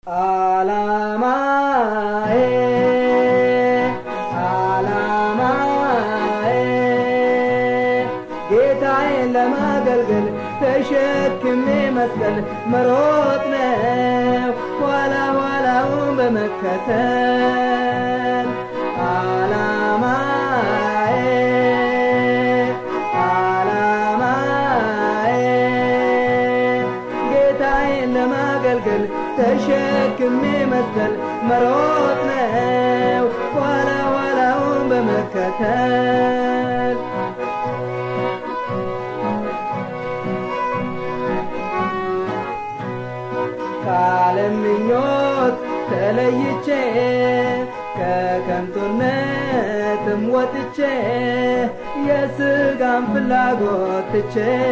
አላማዬ አላማዬ ጌታዬን ለማገልገል ተሸክሜ መስቀል መሮጥ ነው ኋላ ኋላውን በመከተል አላማዬ አላማዬ ጌታዬን ለማገልገል ተሸክሜ መስቀል መሮጥ ነው ኋላ ኋላውን በመከተል ከዓለም ምኞት ተለይቼ ከከንቱነትም ወጥቼ የሥጋን ፍላጎት ትቼ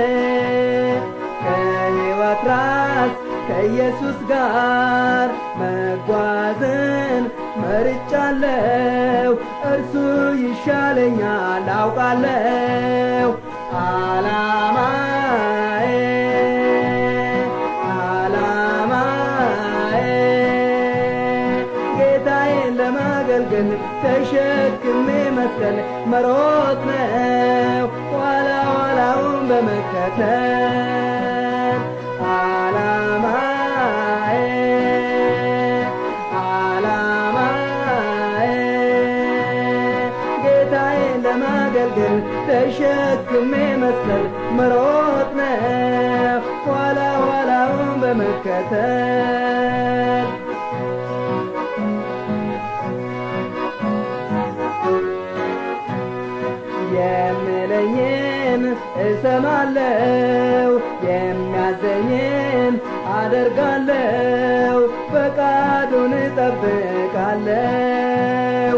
ከሕይወት ራስ ከኢየሱስ ጋር መጓዝን መርጫለው እርሱ ይሻለኛል አውቃለው አላማዬ አላማዬ ጌታዬን ለማገልገል ተሸክሜ መስቀል መሮጥ ነው ኋላ ኋላውን በመከተል አላማዬ አላማዬ ጌታዬን ለማገልገል ተሸክሜ መስቀል መሮጥ ነው ኋላ ኋላውን በመከተል የምለኝን እሰማለው የሚያዘኝን አደርጋለው ፈቃዱን እጠብቃለው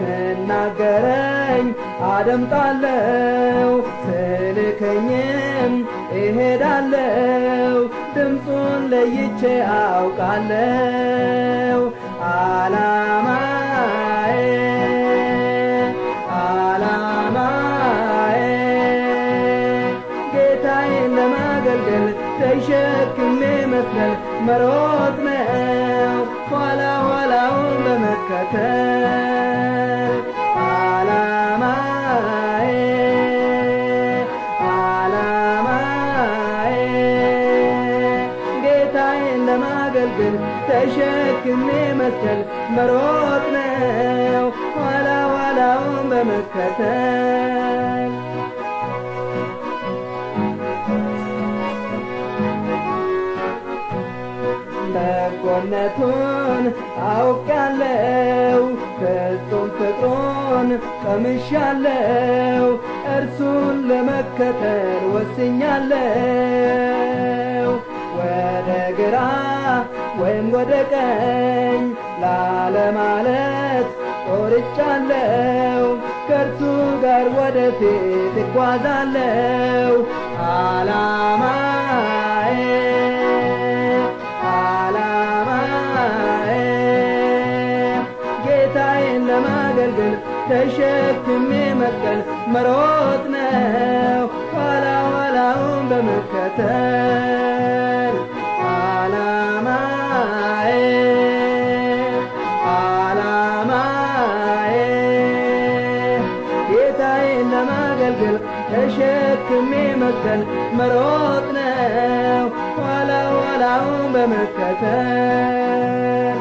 ስናገረኝ አደምጣለው ስልከኝም እሄዳለው ድምፁን ለይቼ አውቃለው አላማዬ አላማዬ ጌታዬን ለማገልገል ተሸክሜ መስቀል መሮጥ ነው ኋላ ኋላውን በመከተል አላማዬ አላማዬ ጌታዬን ለማገልገል ተሸክሜ መስቀል መሮጥ ነው ኋላ ኋላውን በመከተል በጎነቱን አውቃለው ፍጹም ፍቅሩን ቀምሻለው እርሱን ለመከተል ወስኛለው ወደ ግራ ወይም ወደ ቀኝ ላለማለት ቆርጫለው ከእርሱ ጋር ወደፊት እጓዛለው አላማዬ አላማዬ ጌታዬን ለማገልገል ተሸክሜ መስቀል መሮጥ ነው ኋላ ኋላውን በመከተል አላማዬ አላማዬ ጌታዬን ለማገልገል ተሸክሜ መስቀል መሮጥ ነው ኋላ ኋላውን በመከተል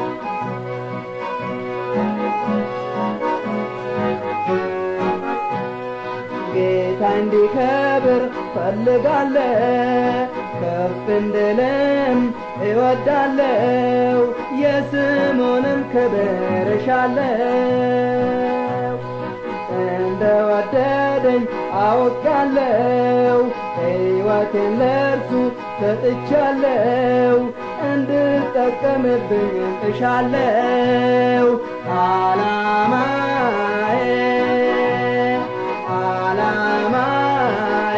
ጌታ እንዲከብር ፈልጋለ ከፍ እንድልም እወዳለው የስሙንም ክብር እሻለው እንደ ወደደኝ አውቃለው ሕይወቴን ለእርሱ ሰጥቻለው እንድጠቀምብኝ እሻለው አላማዬ አላማዬ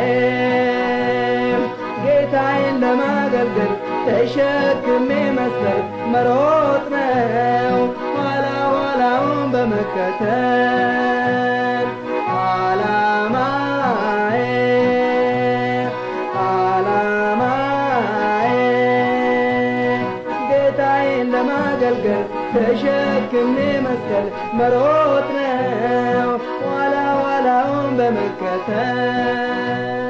ጌታዬን ለማገልገል ተሸክሜ መስቀል መሮጥ ነው ኋላ ኋላውን በመከተል አላማዬ አላማዬ ጌታዬን ለማ ማገልገል ተሸክሜ መስቀል መሮጥ ነው ኋላ ኋላውን በመከተል